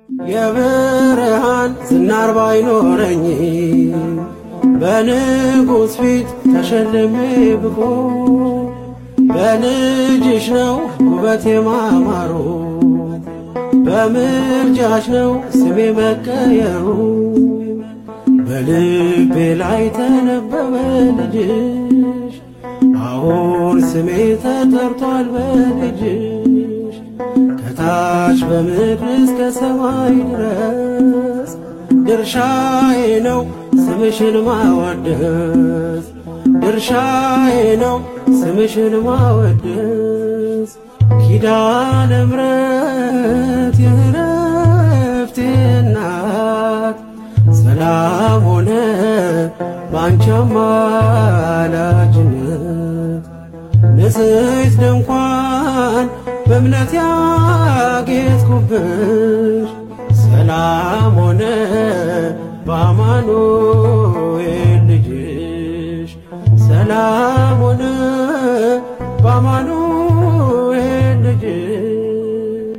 የብርሃን ዝናር ባይኖረኝ በንጉሥ ፊት ተሸልሜ ብቆ በልጅሽ ነው ውበት የማማሩ በምልጃሽ ነው ስሜ መቀየሩ በልቤ ላይ ተነበበ ልጅሽ አሁን ስሜ ተጠርቷል በልጅሽ ከታች በምድር እስከ ሰማይ ድረስ ድርሻዬ ነው ስምሽን ማወደስ ድርሻዬ ነው ስምሽን ማወደስ ኪዳነ ምሕረት የዕረፍቴ እናት ሰላም ሆነ ባንቺ አማላጅነት ንጽሕት ድንኳን በእምነት ያጌጥኩብሽ ሰላም ሆነ በአማኑኤል ልጅሽ ሰላም ሆነ በአማኑኤል ልጅሽ